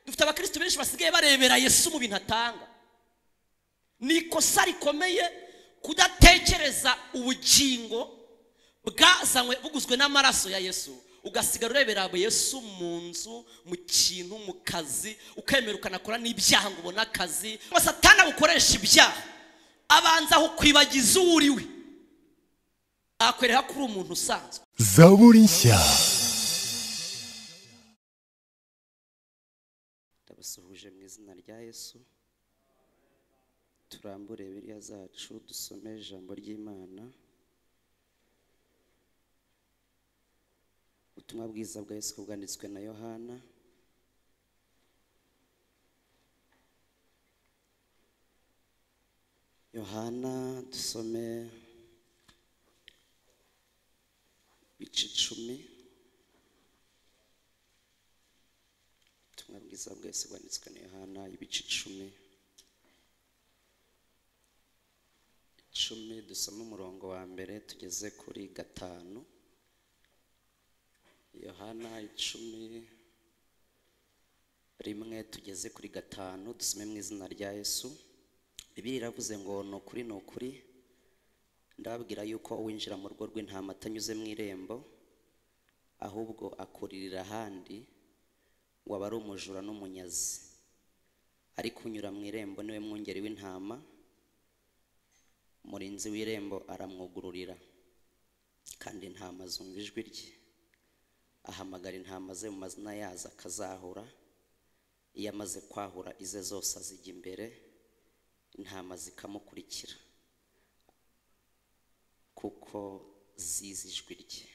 dufite abakristo benshi basigaye barebera yesu mu bintu atanga ni ikosa rikomeye kudatekereza ubugingo bwazanywe buguzwe n'amaraso ya yesu ugasigara urebera yesu mu nzu mu kintu mu kazi ukemera ukanakora n'ibyaha ngo ubone akazi satana bukoresha ibyaha abanza aho kwibagiza uwo uriwe akwereka ko uri umuntu usanzwe zaburi nshya ndabasuhuje mu izina rya yesu turambure biriya zacu dusome ijambo ry'imana ubutumwa bwiza bwa yesu bwanditswe na yohana yohana dusome ibice icumi ubutumwa bwiza bwa yesu bwanditswe na yohana ibice icumi icumi dusome umurongo wa mbere tugeze kuri gatanu yohana icumi rimwe tugeze kuri gatanu dusome mu izina rya yesu bibiri iravuze ngo ni ukuri ni ukuri ndababwira yuko uwinjira mu rugo rw'intama atanyuze mu irembo ahubwo akuririra ahandi waba ari umujura n'umunyazi ariko unyura mu irembo niwe mwungeri w'intama umurinzi w'irembo aramwugururira kandi intama zumva ijwi rye ahamagara intama ze mu mazina yazo akazahura iyo amaze kwahura ize zose azijya imbere intama zikamukurikira kuko zizi ijwi rye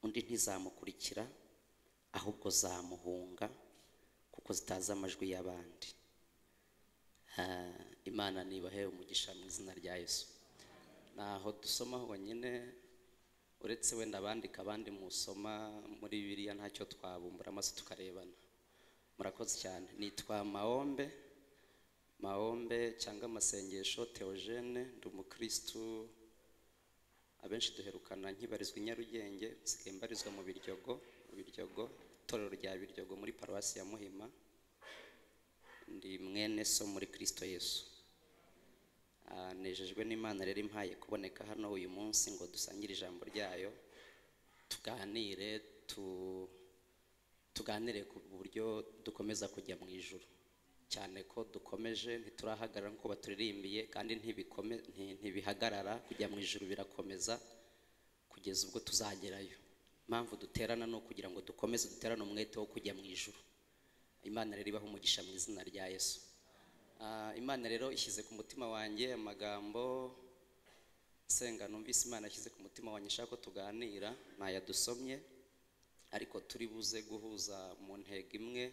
undi ntizamukurikira ahubwo zamuhunga kuko zitazi amajwi y'abandi Ah, imana nibahe umugisha mu izina rya yesu naho dusoma honyine uretse wenda abandika abandi musoma muri bibiliya ntacyo twabumbura amaso tukarebana murakoze cyane nitwa maombe maombe cyangwa amasengesho teogene ndi umukirisitu abenshi duherukana nkibarizwa i nyarugenge nsigaye mbarizwa mu biryogo mu biryogo itorero rya biryogo muri paruwasi ya muhima ndi mwene so muri kirisito yesu Ah, nejejwe n'imana rero impaye kuboneka hano uyu munsi ngo dusangire ijambo ryayo tuganire tu tuganire ku buryo dukomeza kujya mu ijuru cyane ko dukomeje ntiturahagarara nk'uko baturirimbiye kandi ntibikome nti- ntibihagarara kujya mu ijuru birakomeza kugeza ubwo tuzagerayo impamvu duterana ni ukugira ngo dukomeze duterane umwete wo kujya mu ijuru imana rero ibaha umugisha mu izina rya yesu Ah, imana rero ishyize ku mutima wanjye amagambo nsenga numvise imana yashyize ku mutima wanjye nshaka ko tuganira ntayadusomye ariko turi buze guhuza mu ntego imwe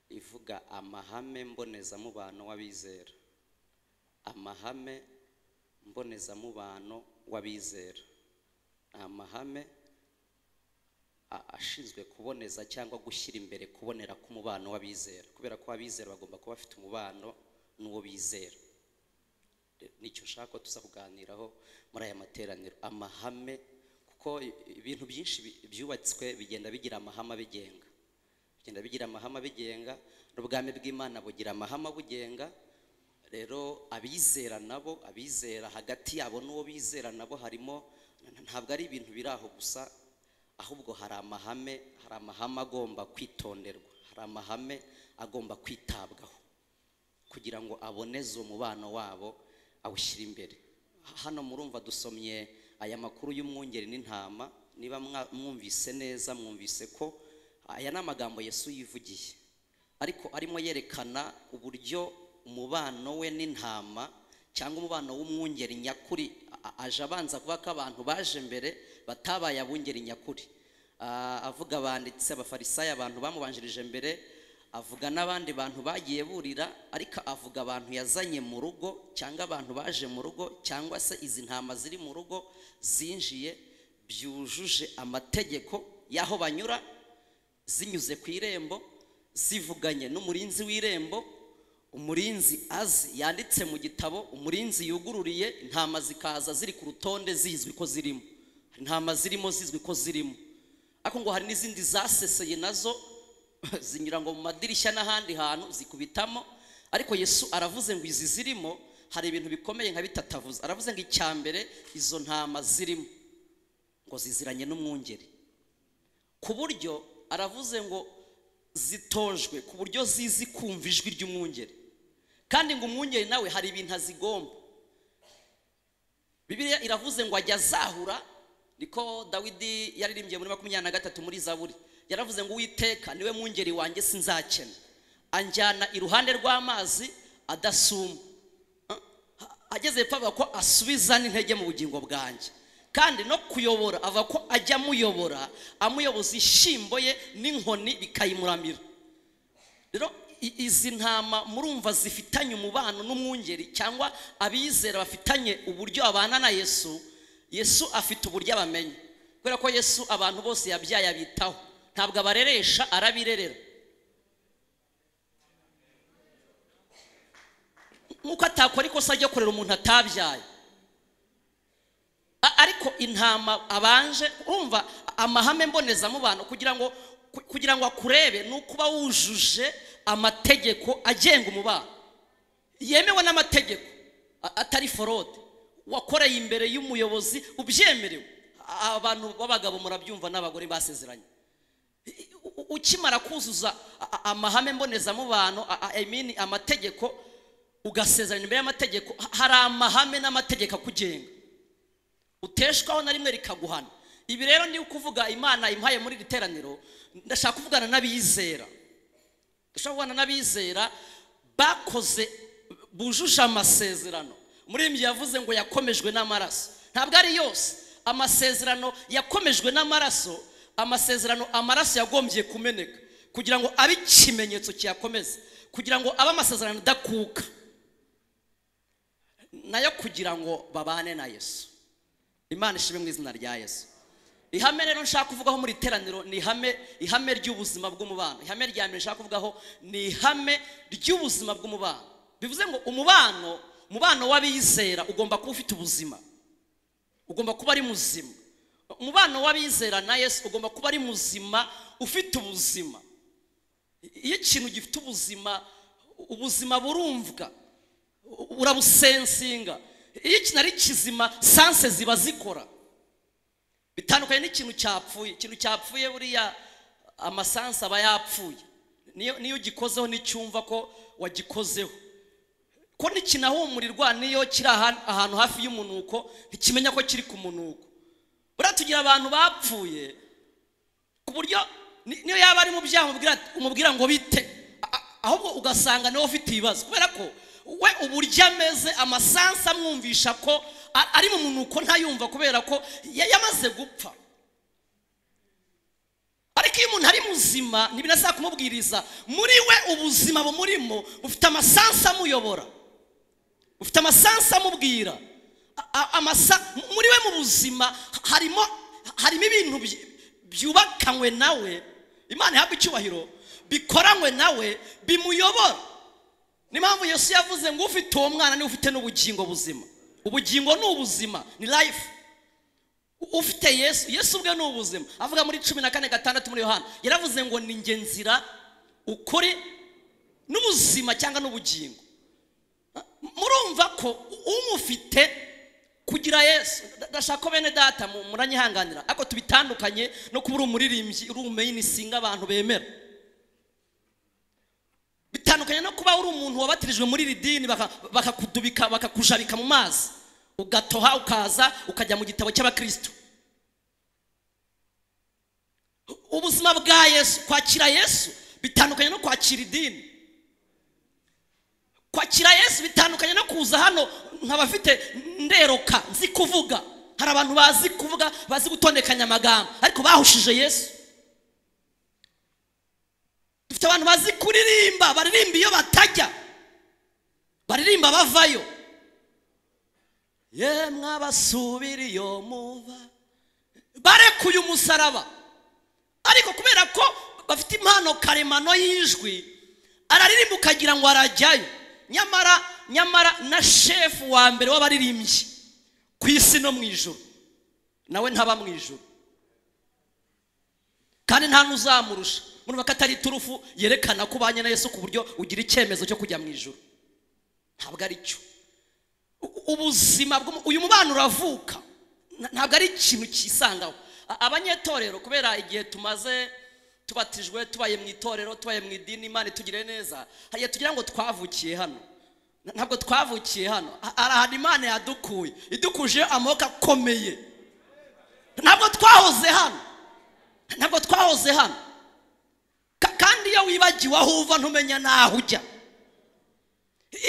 ivuga amahame mbonezamubano w'abizera amahame mbonezamubano w'abizera amahame a- ashinzwe kuboneza cyangwa gushyira imbere kubonera k'umubano w'abizera kubera ko abizera bagomba kuba bafite umubano n'uwo bizera Re- nicyo nshaka ko tuza kuganiraho muri aya materaniro amahame kuko i- ibintu byinshi bi- byubatswe bigenda bigira amahame abigenga bigenda bigira amahame abigenga n'ubwami bw'imana bugira amahame abugenga rero abizera nabo abizera hagati yabo n'uwo bizera nabo harimo ntabwo ari ibintu biri aho gusa ahubwo hari amahame hari amahame agomba kwitonderwa hari amahame agomba kwitabwaho kugira ngo aboneze umubano wabo awushyire imbere hano murumva dusomye aya makuru y'umwungeri n'intama niba mwa- mwumvise neza mwumvise ko aya ni amagambo yesu yivugiye ariko arimo yerekana uburyo umubano we n'intama cyangwa umubano w'umwungeri nyakuri a- aje abanza kuvuga ko abantu baje mbere batabaye abungeri nyakuri Ah, avuga abanditsi abafarisayo abantu bamubanjirije mbere avuga n'abandi bantu bagiye burira ariko avuga abantu yazanye mu rugo cyangwa abantu baje mu rugo cyangwa se izi ntama ziri mu rugo zinjiye byujuje amategeko y'aho banyura zinyuze ku irembo zivuganye n'umurinzi w'irembo umurinzi azi yanditse mu gitabo umurinzi yugururiye intama zikaza ziri ku rutonde zizwi ko zirimo hari intama zirimo zizwi ko zirimo ariko ngo hari n'izindi zaseseye nazo zinyura ngo mu madirishya n'ahandi hantu zikubitamo ariko yesu aravuze ngo izi zirimo hari ibintu bikomeye nka bitatavuze aravuze ngo icya mbere izo ntama zirimo ngo ziziranye n'umwungeri ku buryo aravuze ngo zitojwe ku buryo zizi kumva ijwi ry'umwungeri kandi ngo umwungeri nawe hari ibintu azigomba bibiliya iravuze ngo ajya azahura niko dawidi yaririmbye muri makumyabiri na gatatu muri zaburi yaravuze ngo uwiteka niwe mwungeri wanjye sinzakena anjyana iruhande rw'amazi adasuma Ah, ageze hepfo avuga ko asubiza n'intege mu bugingo bwanjye kandi no kuyobora avuga ko ajya amuyobora amuyoboza ishimbo ye n'inkoni bikayimuramira rero i- izi ntama murumva zifitanye umubano n'umwungeri cyangwa abizera bafitanye uburyo babana na yesu yesu afite uburyo abamenya kubera ko yesu abantu bose yabyaye abitaho ntabwo abareresha arabirerera nk'uko atakora ikosa ryo kurera umuntu atabyaye A- ariko intama abanje urumva amahame mbonezamubano kugira ngo ku- kugira ngo akurebe ni ukuba wujuje amategeko agenga umubano yemewe n'amategeko a- atari forode wakoreye imbere y'umuyobozi ubyemerewe A- abantu b'abagabo murabyumva n'abagore basezeranye U- u- ukimara kuzuza a- a- amahame mbonezamubano a- a- I mean amategeko ugasezerana imbere y'amategeko ha- hari amahame n'amategeko akugenga uteshwaho na rimwe rikaguhana ibi rero ni ukuvuga imana impaye muri iri teraniro ndashaka kuvugana n'abizera ndashaka kuvugana n'abizera bakoze bujuje amasezerano umuririmbyi yavuze ngo yakomejwe n'amaraso ntabwo ari yose amasezerano yakomejwe n'amaraso amasezerano amaraso yagombye kumeneka kugira ngo abe ikimenyetso kiyakomeza kugira ngo abe amasezerano adakuka nayo kugira ngo babane na yesu imana ishimwe mu izina rya yesu ihame rero nshaka kuvugaho muri iteraniro ni ihame ihame ry'ubuzima bw'umubano ihame rya mbere nshaka kuvugaho ni ihame ry'ubuzima bw'umubano bivuze ngo umubano umubano w'abizera ugomba kuba ufite ubuzima ugomba kuba ari muzima umubano w'abizera na yesu ugomba kuba ari muzima ufite ubuzima iyo ikintu gifite ubuzima ubuzima burumvwa urabusensinga iyo ikintu ari kizima sanse ziba zikora bitandukanye n'ikintu cyapfuye ikintu cyapfuye buriya amasanse aba yapfuye niyo niyo ugikozeho n'icyumva ko wagikozeho ko ntikinahumurirwa niyo kiri ahan- ahantu hafi y'umunuko ntikimenya ko kiri ku munuko buriya tugira abantu bapfuye ku buryo ni- niyo yaba ari mu byaha umubwira- umubwira ngo bite A- a- ahubwo ugasanga niwe ufite ibibazo kubera ko we uburyo ameze amasansa amwumvisha ko a- ari mu munuko ntayumva kubera ko ya- yamaze gupfa ariko iyo umuntu ari muzima ntibinasaba kumubwiriza muri we ubuzima bumurimo bufite amasansa amuyobora ufite amasansa amubwira A- a- amasa muri we mu buzima harimo harimo ibintu by- byubakanywe nawe imana ihabwa icyubahiro bikoranywe nawe bimuyobora niyo mpamvu yesu yavuze ngo ufite uwo mwana niwe ufite n'ubugingo buzima ubugingo ni ubuzima ni life ufite yesu yesu ubwe ni ubuzima avuga muri cumi na kane gatandatu muri yohana yaravuze ngo ni njye nzira ukuri n'ubuzima cyangwa n'ubugingo murumva ko umufite kugira yesu ndashaka ko bene data mu- muranyihanganira ariko tubitandukanye no kuba uri umuririmbyi uri umeyinisinga abantu bemera bitandukanye no kuba uri umuntu wabatirijwe muri iri dini baka- bakakudubika bakakujabika mu mazi ugatoha ukaza ukajya mu gitabo cy'abakristo ubuzima bwa yesu kwakira yesu bitandukanye no kwakira idini kwakira yesu bitandukanye no kuza hano nk'abafite nderoka nzi kuvuga hari abantu bazi kuvuga bazi gutondekanya amagambo ariko bahushije yesu dufite abantu bazi kuririmba baririmba iyo batajya baririmba bavayo yemwe abasubira iyo muva barekuye umusaraba ariko kubera ko bafite impano karemano y'ijwi araririmba ukagira ngo arajyayo nyamara nyamara na shefu wa mbere w'abaririmbyi ku isi no mu ijoro nawe ntaba mu ijoro kandi nta n'uzamurusha murumva ko atari turufu yerekana ko ubanye na yesu ku buryo ugira icyemezo cyo kujya mu ijoro ntabwo ari cyo U- ubuzima bw'umu- uyu mubano uravuka Na- ntabwo ari ikintu cyisangaho A- abanyetorero kubera igihe tumaze tubatijwe tubaye mu itorero tubaye mu idini imana itugire neza hari igihe tugira ngo twavukiye hano Na- ntabwo twavukiye hano Ha- hari ahantu imana yadukuye idukuje amaboko akomeye ntabwo twahoze hano ntabwo twahoze hano Ka- kandi iyo wibagiwe aho uva ntumenya n'aho ujya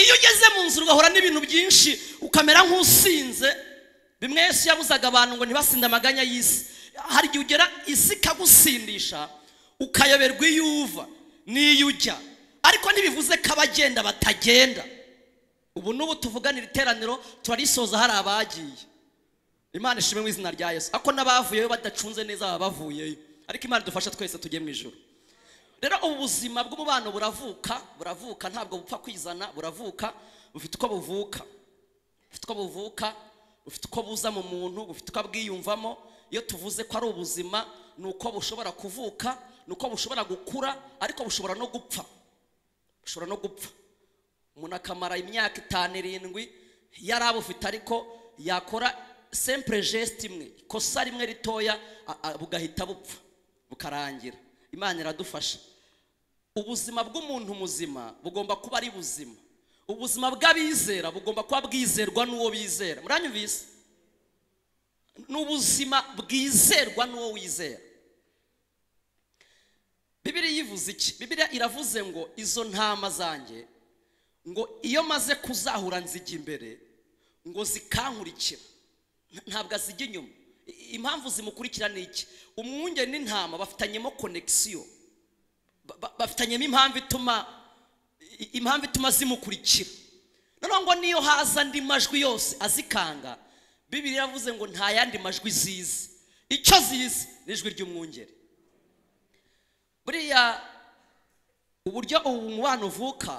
iyo ugeze mu nzira ugahura n'ibintu byinshi ukamera nk'usinze bimwe yesu yabuzaga abantu ngo ntibasinde amaganya y'isi hari igihe ugera isi ikagusindisha ukayoberwa iyo uva n'iyo ujya ariko ntibivuze ko abagenda batagenda ubu n'ubu tuvugana iri teraniro turarisoza hari abagiye imana ishimwe mu izina rya yesu ako n'abavuyeyo badacunze neza baba bavuyeyo ariko imana idufasha twese tujye mu ijoro rero ubu buzima bw'umubano buravuka buravuka ntabwo bupfa kwizana buravuka bufite uko buvuka bufite uko buvuka bufite uko buza mu muntu bufite uko bwiyumvamo iyo tuvuze ko ari ubuzima ni uko bushobora kuvuka ni uko bushobora gukura ariko bushobora no gupfa bushobora no gupfa umuntu akamara imyaka itanu irindwi yari abufite ariko yakora sempure jesite imwe ikosa rimwe ritoya a- a- bugahita bupfa bukarangira imana iradufasha ubuzima bw'umuntu muzima bugomba kuba ari buzima ubuzima bw'abizera bugomba kuba bwizerwa n'uwo bizera muranyumvise ni ubuzima bwizerwa n'uwo wizera bibiriya ivuze iki bibiriya iravuze ngo izo ntama zanjye ngo iyo maze kuzahura nzijya imbere ngo zikankurikira Nta- ntabwo azijya inyuma I- impamvu zimukurikira ni iki umwungeri n'intama bafitanyemo konegisiyo Ba- ba- bafitanyemo impamvu ituma i- impamvu ituma zimukurikira noneho ngo niyo haza andi majwi yose azikanga bibiri yavuze ngo nta yandi majwi zizi icyo zizi ni ijwi ry'umwungeri buriya uburyo ubu mubano uvuka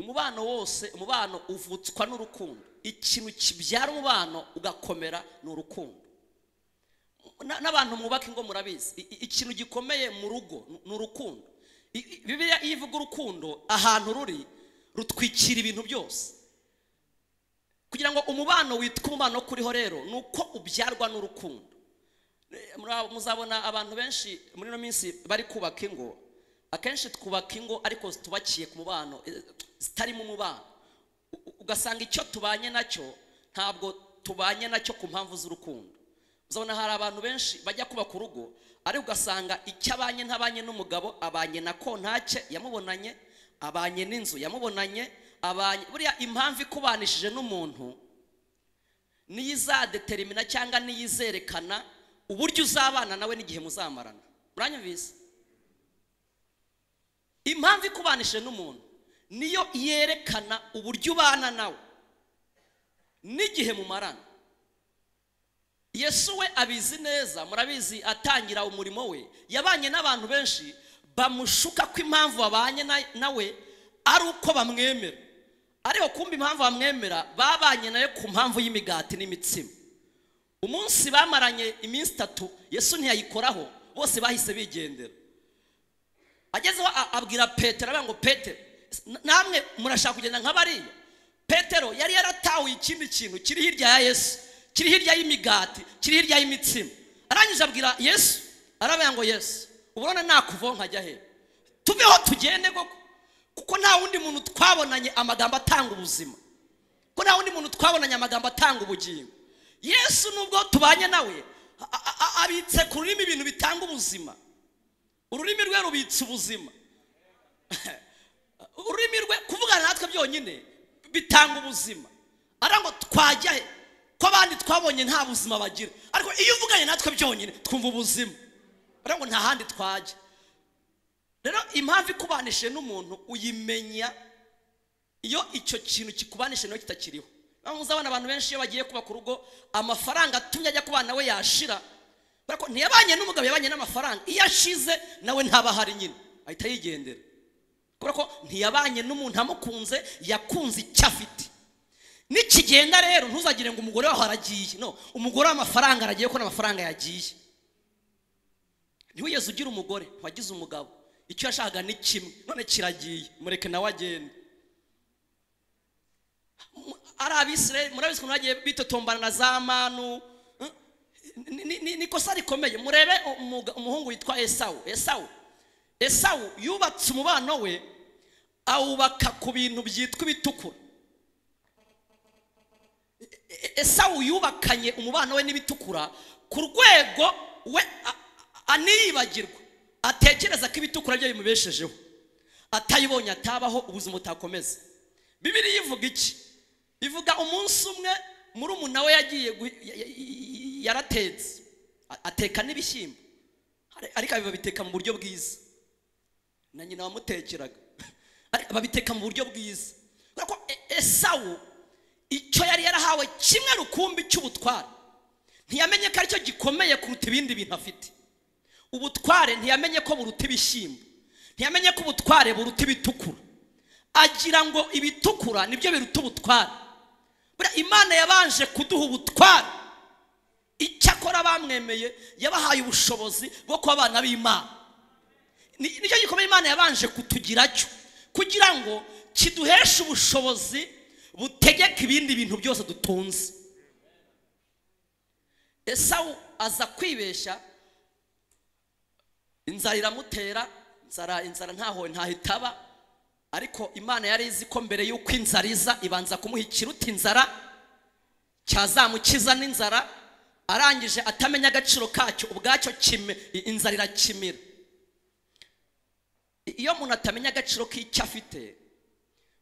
umubano wose umubano uvutswa n'urukundo ikintu kibyara umubano ugakomera ni urukundo Na- n'abantu mwubaka ingo murabizi I- i- ikintu gikomeye mu rugo ni- ni urukundo I- i- bibiliya iyo ivuga urukundo ahantu ruri rutwikira ibintu byose kugira ngo umubano witwa umubano wo kuriho rero ni uko ubyarwa n'urukundo Mura- muzabona abantu benshi muri ino minsi bari kubaka ingo akenshi twubaka ingo ariko zitubakiye ku mubano eh, zitarimo umubano U- u- ugasanga icyo tubanye nacyo ntabwo tubanye nacyo ku mpamvu z'urukundo uzabona hari abantu benshi bajya kubaka urugo ariko ugasanga icyo abanye ntabanye n'umugabo abanye na kontake yamubonanye abanye n'inzu yamubonanye abanye buriya impamvu ikubanishije n'umuntu niyo izadeterimina cyangwa niyo izerekana uburyo uzabana nawe n'igihe muzamarana muranyumvise impamvu ikubanishije n'umuntu niyo yerekana uburyo ubana nawe n'igihe mumarana yesu we abizi neza murabizi atangira umurimo we yabanye n'abantu benshi bamushuka ko impamvu babanye na- nawe ari uko bamwemera ariko kumva impamvu bamwemera babanye nawe ku mpamvu y'imigati n'imitsima umunsi bamaranye iminsi itatu yesu ntiyayikoraho bose bahise bigendera agezeho a- abwira petero aravuga ngo petero "Na- namwe murashaka kugenda nka bariya petero yari yaratahuye ikindi kintu kiri hirya ya yesu kiri hirya y'imigati kiri hirya y'imitsima arangije abwira yesu aravuga ngo yesu ubona nakuvaho nkajya he tuveho tugende koko kuko nta wundi muntu twabonanye amagambo atanga ubuzima ko nta wundi muntu twabonanye amagambo atanga ubugingo yesu nubwo tubanye nawe a- a- a- abitse ku rurimi ibintu bitanga ubuzima ururimi rwe rubitse ubuzima ururimi rwe kuvugana natwe byonyine bitanga ubuzima arango twajya he ko abandi twabonye nta buzima bagira ariko iyo uvuganye natwe byonyine twumva ubuzima arango nta handi twajya rero impamvu ikubanishije n'umuntu uyimenya iyo icyo kintu kikubanishije nawe kitakiriho Niyo mpamvu uzabona abantu benshi iyo bagiye kubaka urugo amafaranga atumye ajya kubana we yashira kubera ko ntiyabanye n'umugabo yabanye n'amafaranga iyo ashize nawe ntaba ahari nyine ahita yigendera kubera ko ntiyabanye n'umuntu amukunze yakunze icyo afite nikigenda rero ntuzagire ngo umugore wawe aragiye no umugore w'amafaranga aragiye ko n'amafaranga yagiye ntiwigeze ugira umugore wagize umugabo icyo yashakaga ni kimwe none kiragiye mureke nawe agende ari abisirayeli murabizi ukuntu bagiye bitotombana na za manu eh? Ni- ni- ni- ni ikosa rikomeye murebe umuga- umuhungu witwa esawu esawu esawu yubatse umubano we awubaka ku bintu byitwa ibitukura E- esawu yubakanye umubano we n'ibitukura ku rwego we a- a- aniyibagirwa atekereza ko ibitukura byo bimubeshejeho atayibonye atabaho ubuzima butakomeza bibiliya ivuga iki ivuga umunsi umwe murumuna we yagiye gu- ya- ya- ya- yaratetse A- ateka n'ibishyimbo Ari- ariko babiteka mu buryo bwiza na nyina wamutekeraga Ariko babiteka mu buryo bwiza kubera ko E- esawu icyo yari yarahawe kimwe rukumbi cy'ubutware ntiyamenye ko aricyo gikomeye kuruta ibindi bintu afite ubutware ntiyamenye ko buruta ibishyimbo ntiyamenye ko ubutware buruta ibitukura agira ngo ibitukura nibyo biruta ubutware buriya imana yabanje kuduha ubutware icyakora bamwemeye yabahaye ubushobozi bwo kuba abana b'imana Ni- nicyo gikomeye imana yabanje kutugira cyo kugira ngo kiduheshe ubushobozi butegeka ibindi bintu byose dutunze esawu aza kwibeshya inzara iramutera inzara inzara ntaho ntaho itaba ariko imana yari izi ko mbere y'uko inzara iza ibanza kumuha ikiruta inzara cyazamukiza n'inzara arangije atamenya agaciro kacyo ubwacyo kime i- inzara irakimira iyo umuntu atamenya agaciro k'icyo afite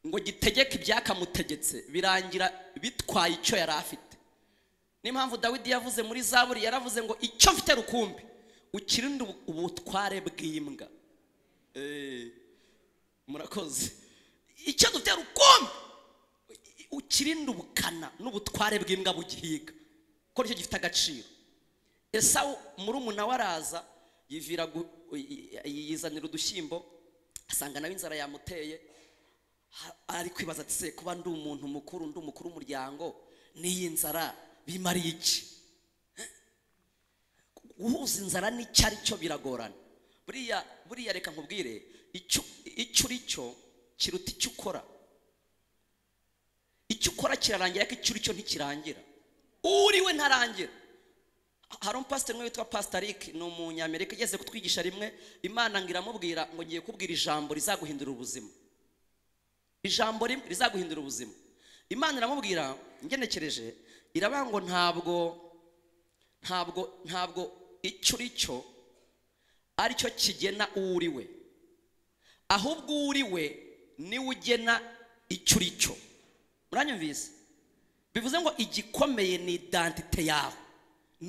ngo gitegeke ibyakamutegetse birangira bitwaye icyo yari afite niyo mpamvu dawidi yavuze muri zaburi yaravuze ngo icyo mfite rukumbi ukirinde ubu- ubutware bw'imbwa Eh, murakoze icyo dufite rukumbi ukirinde ubukana n'ubutware bw'imbwa bugihiga ko nicyo gifite agaciro esawu murumuna we araza yivira gu- yi- yi- yizanira udushyimbo asanga nawe inzara yamuteye ha- ari kwibaza ati se kuba ndi umuntu mukuru ndi umukuru w'umuryango n'iyi nzara bimariye iki guhuza inzara n'icyo ari cyo biragorana buriya buriya reka nkubwire icyo icyo uri cyo kiruta icyo ukora icyo ukora kirarangira ariko icyo uri cyo ntikirangira uri we ntarangira hari umupasiteri umwe witwa pasitaric ni umunyamerika igeze kutwigisha rimwe imana ngo iramubwira ngo ngiye kubwira ijambo rizaguhindura ubuzima ijambo rimwe rizaguhindura ubuzima imana iramubwira ngenekereje iravuga ngo ntabwo ntabwo ntabwo icyo uri cyo ari cyo kigena uwo uri we ahubwo uwo uri we niwe ugena icyo uri cyo muranyumvise bivuze ngo igikomeye ni idantite yawe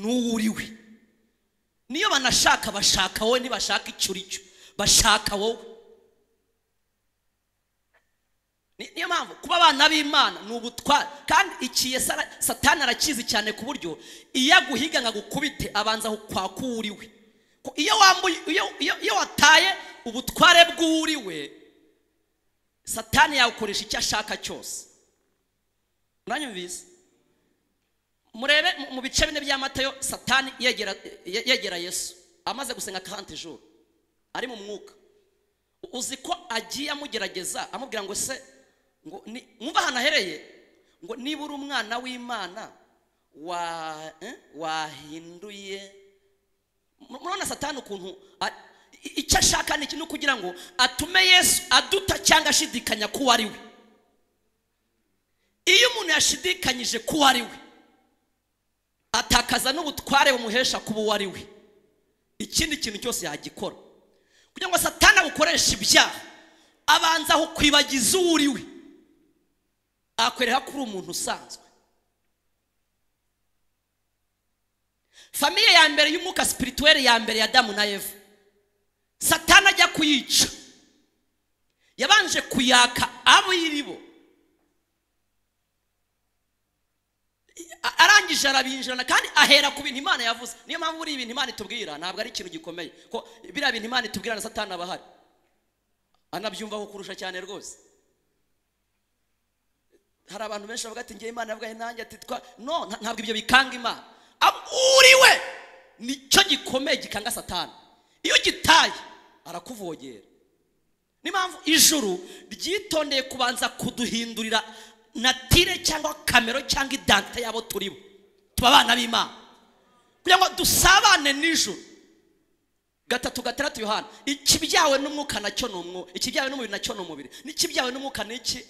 n'uwo uri we niyo banashaka bashaka wowe ntibashaka icyo uri cyo bashaka wowe Ni- niyo mpamvu kuba abana b'imana ni ubutware kandi ikiye satani arakizi cyane ku buryo iyo aguhiga ngo agukubite abanza kwaka uwo uri we Ko iyo wambuye iyo- iyo- iyo wataye ubutware bw'uwo uri we satani yawukoresha icyo ashaka cyose muranyumvise murebe mu- mu bice bine bya matayo satani yegera ye- yegera yesu amaze gusenga kanti joro ari mu mwuka U- uzi ko agiye amugerageza amubwira ngo se ngo ni mwumva ahantu ahereye ngo niba uri umwana w'imana wa eh, wahinduye Mur- murabona satani ukuntu a- i- icyo ashaka ni iki ni ukugira ngo atume yesu aduta cyangwa ashidikanya ko uwo ari we iyo umuntu yashidikanyije ko uwo ari we atakaza n'ubutware bumuhesha kuba uwo ari we ikindi kintu cyose yagikora kugira ngo satana abukoreshe ibyaha abanza aho kwibagiza uwo uri we akwereka ko uri umuntu usanzwe famiye ya mbere y'umwuka sipirituweli ya mbere ya damu na eva satana ajya kuyica yabanje kuyaka abo iribo A- arangije arabinjirana kandi ahera ku bintu imana yavuze niyo mpamvu buriya ibintu imana itubwira ntabwo ari ikintu gikomeye ko biriya bintu imana itubwira na satani aba ahari anabyumvaho kurusha cyane rwose hari abantu benshi bavuga ati ngewe imana yavuga nanjye ati twa no nta- ntabwo ibyo bikanga imana uriwe nicyo gikomeye gikanga satani iyo gitaye arakuvogera niyo mpamvu ijuru ryitondeye kubanza kuduhindurira natire cyangwa kamero cyangwa idante y'abo turibo tuba abana b'imana kugira ngo dusabane n'ijuru gatatu gatandatu yohana ikibyawe n'umwuka nacyo ni umwuka ikibyawe n'umubiri nacyo ni umubiri n'ikibyawe n'umwuka ni iki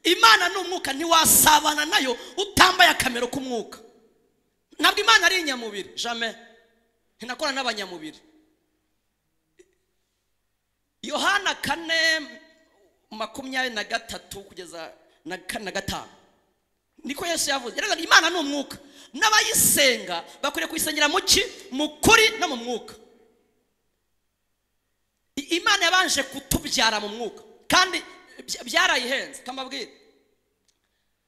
imana ni umwuka ntiwasabana nayo utambaye akamero k'umwuka ntabwo imana ari inyamubiri jame ntinakora n'abanyamubiri yohana kane makumyabiri na gatatu kugeza na kane na gatanu niko yesu yavuze yaravuze imana ni umwuka n'abayisenga bakwiriye kuyisengera mu ki mu kuri no mu mwuka I- imana yabanje kutubyara mu mwuka kandi bya- byarayihenze kamabwire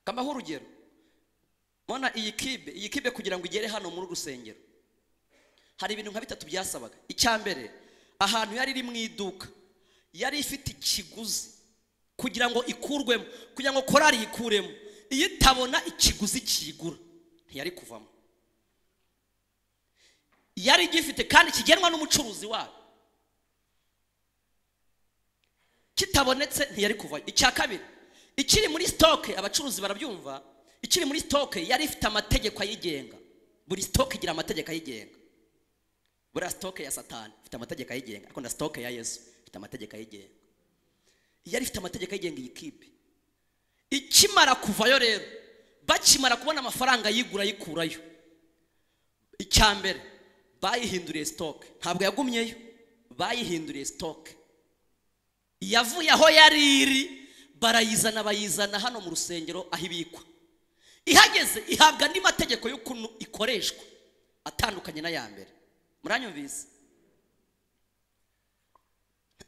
kamaho urugero mbona iyi kibe iyi kibe kugira ngo igere hano muri uru rusengero hari ibintu nka bitatu byasabaga icya mbere ahantu yari iri mu iduka yari ifite ikiguzi kugira ngo ikurwemo kugira ngo korari yikuremo iyo itabona ikiguzi kiyigura ntiyari kuvamo yari igifite kandi kigenwa n'umucuruzi wayo kitabonetse ntiyari kuvayo icya kabiri ikiri muri sitoke abacuruzi barabyumva ikiri muri sitoke yari ifite amategeko ayigenga buri sitoke igira amategeko ayigenga buriya sitoke ya satani ifite amategeko ayigenga ariko na sitoke ya yesu ifite amategeko ayigenga yari ifite amategeko ayigenga iyi kipe ikimara kuvayo rero bakimara kubona amafaranga yigura ayikurayo icya mbere bayihinduriye sitoke ntabwo yagumyeyo bayihinduriye sitoke yavuye aho yari iri barayizana bayizana hano mu rusengero aho ibikwa ihageze ihabwa andi mategeko y'ukuntu ikoreshwa atandukanye n'aya mbere muranyumvise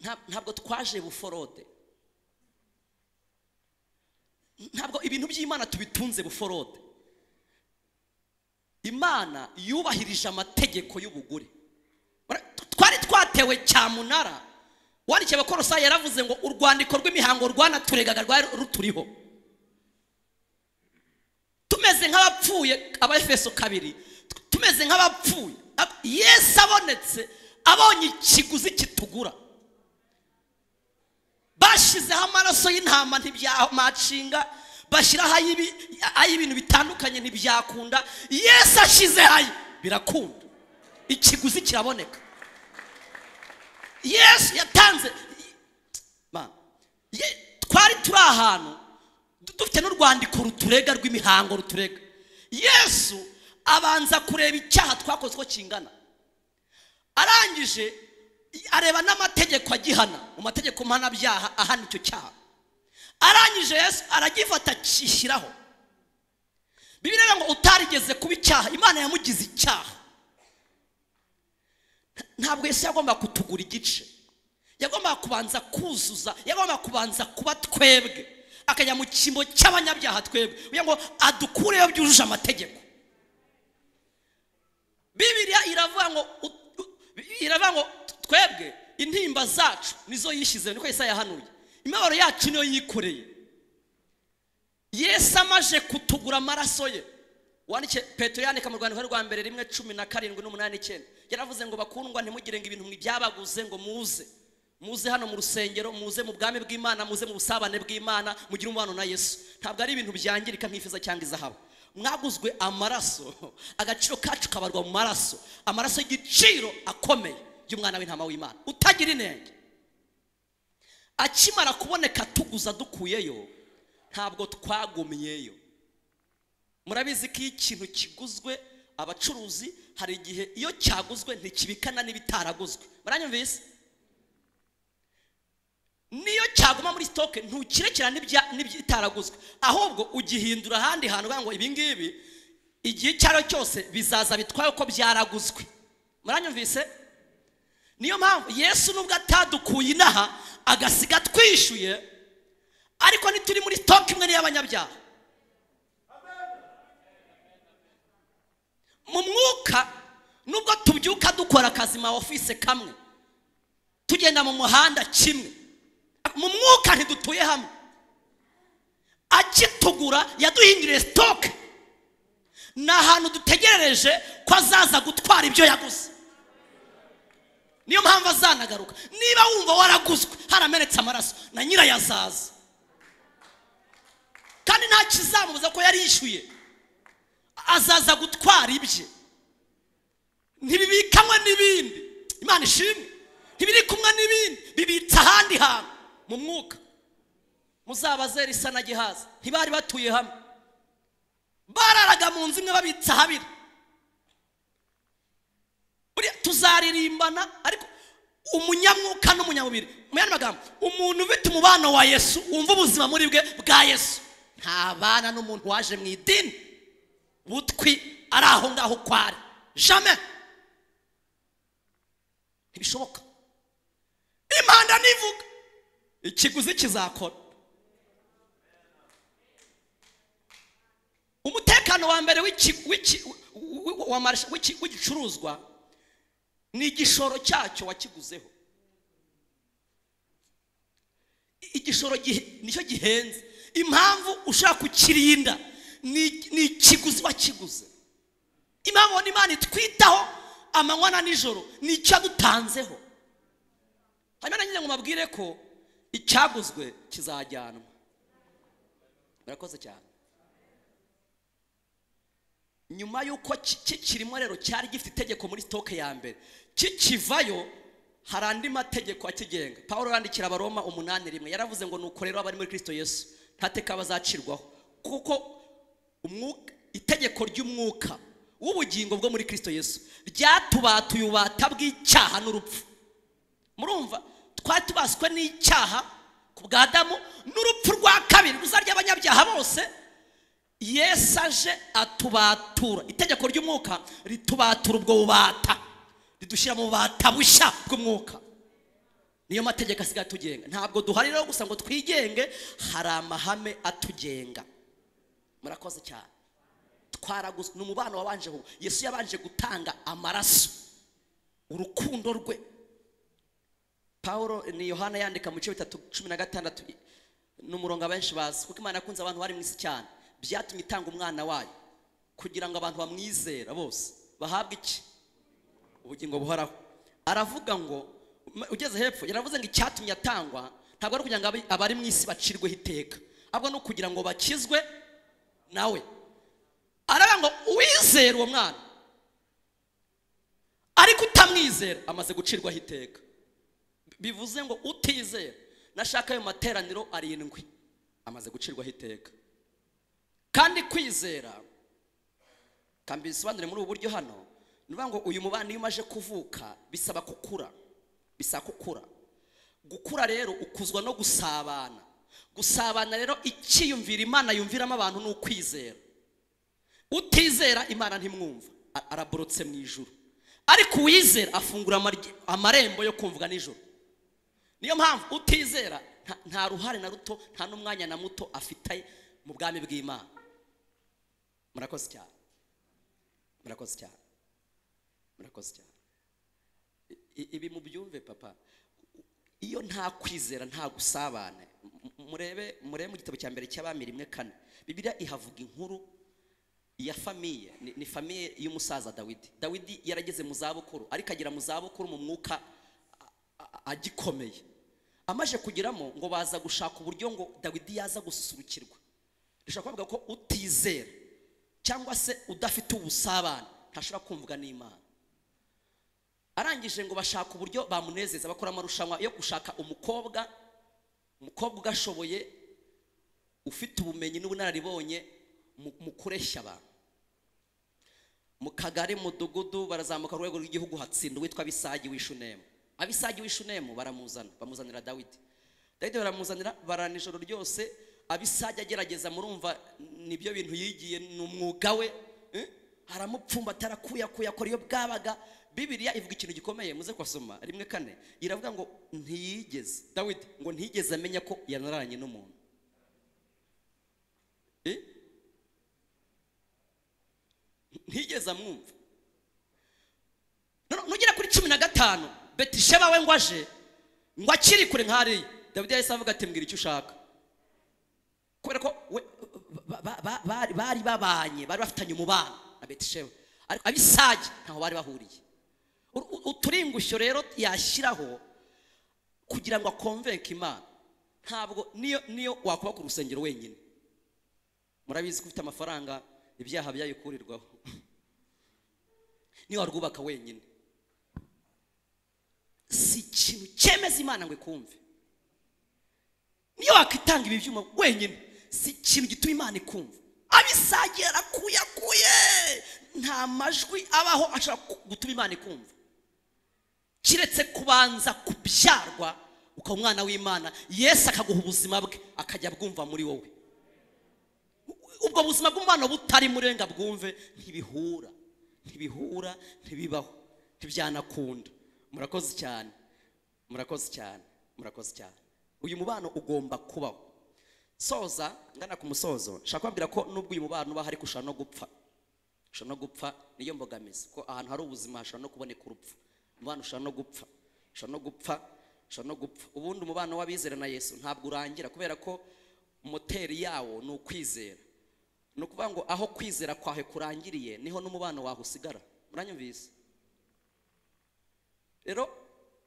Nta- ntabwo twaje buforode ntabwo ibintu by'imana tubitunze buforode imana yubahirije amategeko y'ubugure Bara- twari twatewe cyamunara wandikiye abakorosayi yaravuze ngo urwandiko rw'imihango rwanaturegaga rwari ruturiho tumeze nk'abapfuye abafeso kabiri tumeze nk'abapfuye Ab- yesu abonetse abonye ikiguzi kitugura bashyizeho amaraso y'intama ntibyamashinga bashyiraho ay'ibi- ay'ibintu bitandukanye ntibyakunda yesu ashyizeho aye birakunda ikiguzi kiraboneka yesu yatanze Ma, ye- twari turi ahantu du- dufite n'urwandiko ruturega rw'imihango ruturega yesu abanza kureba icyaha twakoze uko kingana arangije areba n'amategeko agihana mu mategeko mpanabyaha ahana icyo cyaha arangije yesu aragifata akishyiraho bibiliya iravuga ngo utarigeze kuba icyaha imana yamugize icyaha ntabwo yesu yagombaga kutugura igice yagombaga kubanza kuzuza yagombaga kubanza kuba twebwe akajya mu cyimbo cy'abanyabyaha twebwe kugira ngo adukureyo byujuje amategeko bibiriya iravuga ngo u- u- iravuga ngo twebwe intimba zacu nizo yishyize niko Yesaya yahanuye imibabaro yacu niyo yikoreye yesu amaje kutugura amaraso ye wandike petero yandika mu rwandiko rwa mbere rimwe cumi na karindwi n'umunani icyenda yaravuze ngo bakundwa ntimugire ngo ibintu mwibyabaguze ngo muze muze hano mu rusengero muze mu bwami bw'imana muze mu busabane bw'imana mugire umubano na yesu ntabwo ari ibintu byangirika nk'ifiza cyangwa izahabu mwaguzwe amaraso agaciro kacu kabarwa mu maraso amaraso y'igiciro akomeye y'umwana w'intama w'imana utagira inenge akimara kuboneka tuguza dukuyeyo ntabwo twagumyeyo murabizi ko iyo ikintu kiguzwe abacuruzi hari igihe iyo cyaguzwe ntikibikana n'ibitaraguzwe muranyumvise niyo cyaguma muri sitoke ntukirekera n'ibya- n'ibitaraguzwe ahubwo ugihindura ahandi hantu uvuga ngo ibi ngibi igihe icyo ari cyo cyose bizaza bitwaye uko byaraguzwe muranyumvise niyo mpamvu yesu nubwo atadukuye inaha agasiga twishyuye ariko ntituri muri sitoke imwe n'iy'abanyabyaha mu mwuka nubwo tubyuka dukora akazi ma office kamwe tugenda mu muhanda kimwe mu mwuka ntidutuye hamwe akitugura yaduhinduriye sitoke ni ahantu dutegerereje ko azaza gutwara ibyo yaguze niyo mpamvu azanagaruka niba wumva waraguzwe haramenetse amaraso na nyirayo azaza kandi nta kizamubuza ko yari yishyuye azaza gutwara ibye ntibibikanywe n'ibindi imana ishimwe ntibiri kumwe n'ibindi bibitse ahandi hantu mu mwuka muzabazera isa na gihaza ntibari batuye hamwe bararaga mu nzu imwe babitse ahabiri Buriya tuzaririmbana ariko umunyamwuka n'umunyamubiri mu yandi magambo umuntu ufite umubano wa yesu wumva ubuzima muri bwe bwa yesu ntabana n'umuntu waje mu idini butwi ari aho ngaho uko ari jame ntibishoboka impanda nivuga ikiguzi kizakora umutekano wa mbere w'iki- w'iki- w'iki- wa marasha- w'iki- w'igicuruzwa ni igishoro cyacyo wakiguzeho I- igishoro gihe- nicyo gihenze impamvu ushaka kukirinda ni ni ikiguzi wakiguze impamvu ni imana itwitaho amanywa na nijoro ni icyo yadutanzeho hanyuma na nyine ngo mabwire ko icyaguzwe kizajyanwa murakoze cyane nyuma y'uko ki- kikirimo rero cyari gifite itegeko muri sitoke ya mbere kikivayo hari andi mategeko akigenga paul yandikira abaroma umunani rimwe yaravuze ngo nuko rero abari muri kirisito yesu nta teka bazacirwaho kuko umwuka- itegeko ry'umwuka w'ubugingo bwo muri kirisito yesu ryatubatuye ububata bw'icyaha n'urupfu murumva twari tubaswe n'icyaha ku bwa adamu n'urupfu rwa kabiri ruzarya abanyabyaha bose yesu aje atubatura itegeko ry'umwuka ritubatura ubwo bubata ridushyira mu bubata bushya bw'umwuka niyo mategeko asigaye atugenga ntabwo duhari rero gusa ngo twigenge hari amahame atugenga murakoze cyane twaraguzwe ni umubano wabanje ubu yesu yabanje gutanga amaraso urukundo rwe paul ni yohana yandika mu bice bitatu cumi na gatandatu ni umurongo abenshi bazi kuko imana yakunze abantu bari mu isi cyane byatumye itanga umwana wayo kugira ngo abantu bamwizera bose bahabwe iki ubugingo buhoraho aravuga ngo m- ugeze hepfo yaravuze ngo icyatumye atangwa ntabwo ari kugira ngo abi- abari mu isi bacirweho iteka ahubwo ni ukugira ngo bakizwe nawe aravuga ngo uwizera uwo mwana ariko utamwizera amaze gucirwaho iteka bivuze ngo utizera nashaka ayo materaniro arindwi amaze gucirwaho iteka kandi kwizera kambisobanure muri ubu buryo hano ni ukuvuga ngo uyu mubano iyo umaze kuvuka bisaba gukura bisaba gukura gukura rero ukuzwa no gusabana gusabana rero icyiyumvira imana yumviramo abantu ni ukwizera utizera imana ntimwumva a- araborotse mu ijuru ariko uwizera afungura amarye- amarembo yo kumvwa nijoro niyo mpamvu utizera nta- nta ruhare na ruto nta n'umwanya na muto afite mu bwami bw'imana murakoze cyane murakoze cyane murakoze cyane I- i- ibi mubyumve papa iyo nta kwizera nta gusabane M- murebe murebe mu gitabo cya mbere cy'abami rimwe kane bibiliya ihavuga inkuru ya famiye ni, ni famiye y'umusaza dawidi dawidi yarageze mu zabukuru ariko agera mu zabukuru mu mwuka a- a- agikomeye amaze kugeramo ngo baza gushaka uburyo ngo dawidi yaza gususurukirwa bishobora kuvuga ko utizera cyangwa se udafite ubusabane ntashobora kumvwa n'imana arangije ngo bashaka uburyo bamunezeza bakora amarushanwa yo gushaka umukobwa umukobwa ugashoboye ufite ubumenyi n'ubunararibonye mu- mu kureshya abantu mu kagari mudugudu barazamuka ku rwego rw'igihugu hatsinda uwitwa bisagi w'ishunemu abisagi w'ishunemu baramuzana bamuzanira dawidi dawidi baramuzanira barana ijoro ryose abisagi agerageza murumva nibyo bintu yigiye ni umwuga we eh? aramupfumbata arakuyakuya akora iyo bwabaga bibiriya ivuga ikintu gikomeye muze kwasoma rimwe kane iravuga ngo ntiyigeze dawidi ngo ntiyigeze amenya ko yanaranye n'umuntu Eh? ntigeze amwumva None- nugera kuri cumi na gatanu betisheba we ngo aje ngo akiri kure nk'ariya dawidi yahise avuga ati mbwira icyo ushaka kubera ko we- ba- ba- ba- bari- bari babanye bari bafitanye umubano na betisheba ariko abisage ntaho bari bahuriye U- u- uturingushyo rero yashyiraho kugira ngo akonvenke imana ntabwo niyo niyo wakubaka urusengero wenyine murabizi ko ufite amafaranga ibyaha byayikurirwaho niyo warwubaka wenyine si ikintu cyemeza imana ngo ikumve niyo wakwitanga ibi byuma wenyine si ikintu gituma imana ikumva abisagiye arakuyakuye nta majwi abaho ashobora ku- gutuma imana ikumva kiretse kubanza kubyarwa ukaba umwana w'imana yesu akaguha ubuzima bwe akajya bwumva muri wowe ubwo buzima bw'umwana butari muri we ngo abwumve ntibihura ntibihura ntibibaho ntibyanakunda murakoze cyane murakoze cyane murakoze cyane uyu mubano ugomba kubaho soza ngana ku musozo nshaka kubabwira ko nubwo uyu mubano uba hari ushobora no gupfa ushobora no gupfa niyo mbogamizi ko ahantu hari ubuzima hashobora no kuboneka urupfu umubano ushobora no gupfa ushobora no gupfa ushobora no gupfa ubundi umubano w'abizera na yesu ntabwo urangira kubera ko moteri yawo ni ukwizera ni ukuvuga ngo aho kwizera kwawe kurangiriye niho n'umubano wawe usigara muranyumvise rero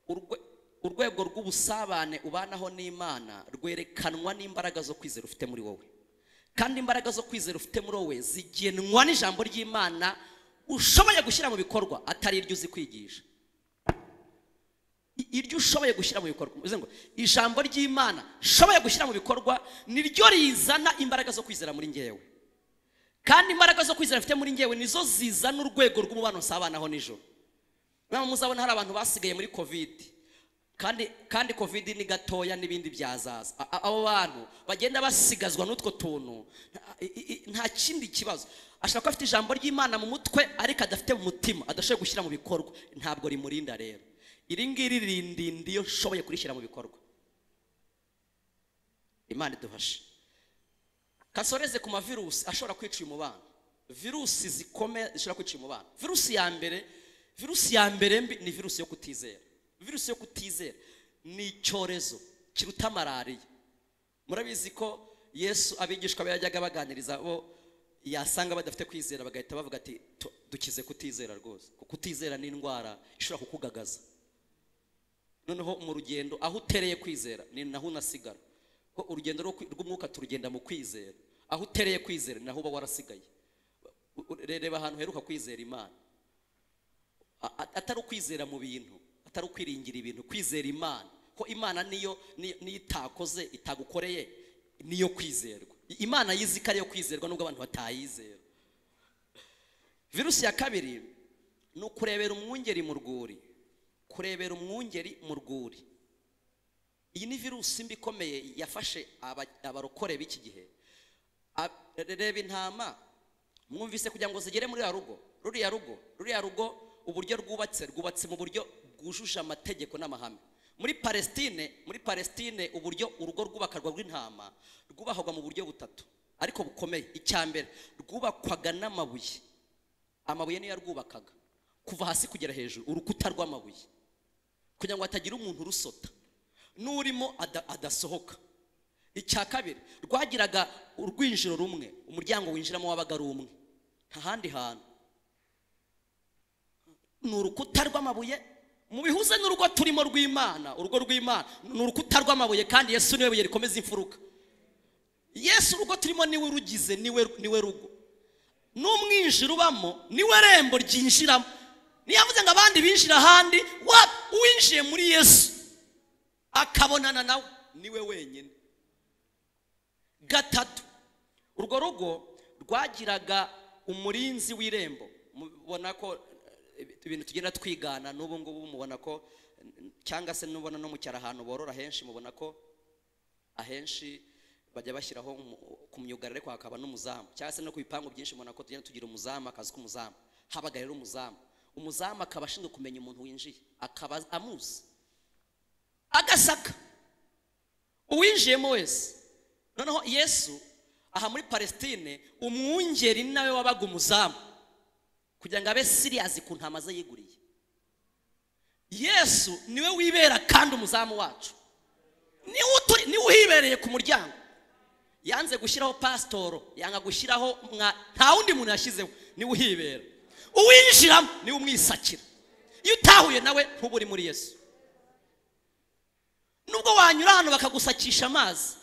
urwe- urwego rw'ubusabane ubanaho n'imana rwerekanwa n'imbaraga zo kwizera ufite muri wowe kandi imbaraga zo kwizera ufite muri wowe zigenwa n'ijambo ry'imana ushoboye gushyira mu bikorwa atari iryo uzi kwigisha I- iryo ushoboye gushyira mu bikorwa bivuze ngo ijambo ry'imana ushoboye gushyira mu bikorwa niryo rizana imbaraga zo kwizera muri ngewe kandi imbaraga zo kwizera mfite muri ngewe nizo zizana urwego rw'umubano nsabanaho nijoro nama muzabona hari abantu basigaye muri kovidi kandi kandi kovidi ni gatoya n'ibindi byazaza A- a- abo bantu bagenda basigazwa n'utwo tuntu nta- i- i- nta kindi kibazo ashobora kuba afite ijambo ry'imana mu mutwe ariko adafite mu mutima adashoboye gushyira mu bikorwa ntabwo rimurinda rero iri ngiri ririndinda iyo nshoboye kurishyira mu bikorwa imana idufashe kasoreze ku ma virusi ashobora kwica uyu mubano virusi zikomeye zishobora kwica uyu mubano virusi ya mbere virusi ya mbere mbi ni virusi yo kutizera virusi yo kutizera ni icyorezo kiruta malariya murabizi ko yesu abigishwa be yajyaga baganiriza bo yasanga badafite kwizera bagahita bavuga ati "Tu- dukize kutizera rwose kuko kutizera ni indwara ishobora kukugagaza noneho mu rugendo aho utereye kwizera ni naho unasigara ko urugendo rwo kwi- rw'umwuka turugenda mu kwizera aho utereye kwizera ni naho uba warasigaye U- u- reba ahantu heruka kwizera imana A- a- atari ukwizera mu bintu atari ukwiringira ibintu kwizera imana ko imana niyo niyo niyo itakoze itagukoreye niyo kwizerwa I- imana yizi ko ariyo kwizerwa nubwo abantu batayizera virusi ya kabiri ni ukurebera umwungeri mu rwuri kurebera umwungeri mu rwuri iyi ni virusi mbi ikomeye yafashe aba- abarokore b'iki gihe A- reba intama mwumvise kugira ngo zigere muri ya rugo ruriya rugo ruriya rugo uburyo rwubatse rwubatse mu buryo bwujuje amategeko n'amahame muri palestine muri palestine uburyo urugo rwubakarwa rw'intama rwubahwaga mu buryo butatu ariko bukomeye icya mbere rwubakwaga n'amabuye amabuye niyo yarwubakaga kuva hasi kugera hejuru urukuta rw'amabuye kugira ngo hatagira umuntu urusota n'urimo ada- adasohoka icya kabiri rwagiraga urwinjiro rumwe umuryango winjiramo wabaga ari umwe nta handi hantu ni urukuta rw'amabuye mubihuze n'urugo turimo rw'imana urugo rw'imana ni urukuta rw'amabuye kandi yesu niwe buye rikomeza imfuruka yesu urugo turimo niwe urugize niwe niwe rugo n'umwinjira ubamo niwe rembo ryinjiramo ntiyavuze ngo abandi binjira ahandi wa uwinjiye muri yesu akabonana nawe niwe wenyine gatatu urwo rugo rwagiraga umurinzi w'irembo mubona ko eh, ibintu tugenda twigana n'ubu ngubu mubona ko eh, cyangwa se nubona no mu cyaro ahantu borora henshi mubona ko ahenshi bajya bashyiraho umu- ku myuga ariko hakaba n'umuzamu cyangwa se no ku bipangu byinshi mubona ko tugenda tugira umuzamu akazi k'umuzamu habaga rero umuzamu umuzamu akaba ashinzwe kumenya umuntu winjiye akaba amuzi agasaka uwinjiyemo wese noneho yesu aha muri palestine umwungeri nawe wabaga umuzamu kugira ngo abe siriyazi ku ntama ze yiguriye yesu niwe wibera kandi umuzamu wacu niwe utu- niwe uhibereye ku muryango yanze gushyiraho pasitoro yanga gushyiraho mwa- nta wundi muntu yashyizeho niwe uhibera uwinjiramo niwe umwisakira iyo utahuye nawe ntuba uri muri yesu nubwo wanyura hano bakagusakisha amazi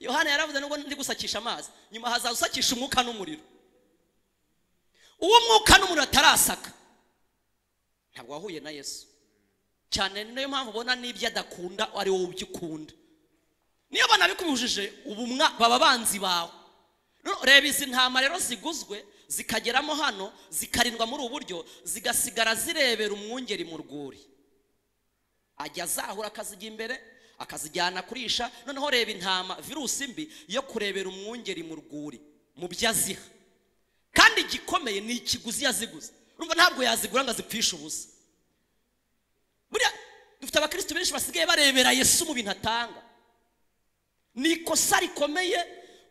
yohana yaravuze nubwo ndi gusakisha amazi nyuma hazaza usakisha umwuka n'umuriro uwo mwuka n'umuriro atarasaka ntabwo wahuye na yesu cyane ni nayo mpamvu ubona n'ibyo adakunda ari wowe ubyikunda niyo banabikubujije ubu mwa- baba banzi bawe Noneho reba izi ntama rero ziguzwe zikageramo hano zikarindwa muri ubu buryo zigasigara zirebera umwungeri mu rwuri ajya azahura akazijya imbere akazijyana kurisha noneho reba intama virusi mbi yo kurebera umwungeri mu rwuri mu byo aziha kandi igikomeye ni ikiguzi yaziguze urumva ntabwo yazigura ngo azipfishe ubusa buriya dufite abakristo benshi basigaye barebera yesu mu bintu atanga ni ikosa rikomeye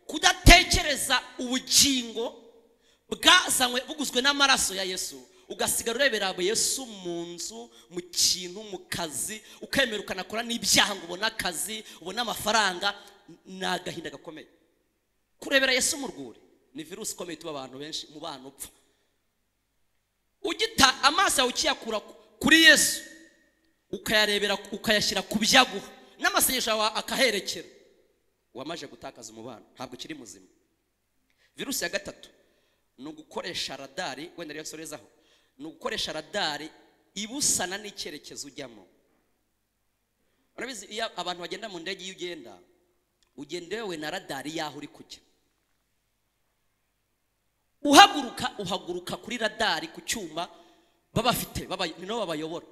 kudatekereza ubugingo bwazanywe buguzwe n'amaraso ya yesu ugasigara urebera yesu mu nzu mu kintu mu kazi ukemera ukanakora n'ibyaha ngo ubone akazi ubone amafaranga ni agahinda gakomeye kurebera yesu mu rwuri ni virusi ikomeye tuba abantu benshi mu bana upfa ugita amaso yawe ukiyakura ku- kuri yesu ukayarebera ukayashyira ku byaguha n'amasengesho yawe akaherekera wamaje gutakaza umubano ntabwo ukiri muzima virusi ya gatatu ni ugukoresha radari wenda rero nsorezaho ni ugukoresha radari ibusana n'icyerekezo ujyamo urabizi iyo abantu bagenda mu ndege iyo ugenda ugenda wewe na radari y'aho uri kujya uhaguruka uhaguruka kuri radari ku cyuma baba bafite baba ni nabo babayobora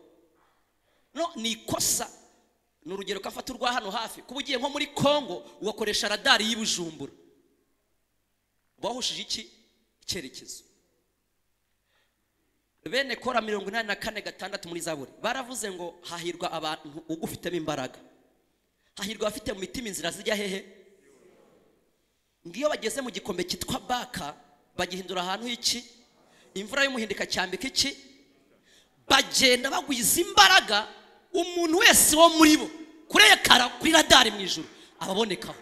no ni ikosa ni urugero ko afata urwa hano hafi kuba ugiye nko muri congo ugakoresha radari y'i bujumbura bahushije iki icyerekezo bene kora mirongo inani na kane gatandatu muri zaburi baravuze ngo hahirwa abantu ugufitemo imbaraga hahirwa abafite mu mitima inzira zijya hehe ngiyo bageze mu gikombe cyitwa baka bagihindura ahantu h'iki imvura y'umuhindika cyambika iki bagenda bagwiza imbaraga umuntu wese wo muri bo kurekara kuri radari mu ijuru ababonekaho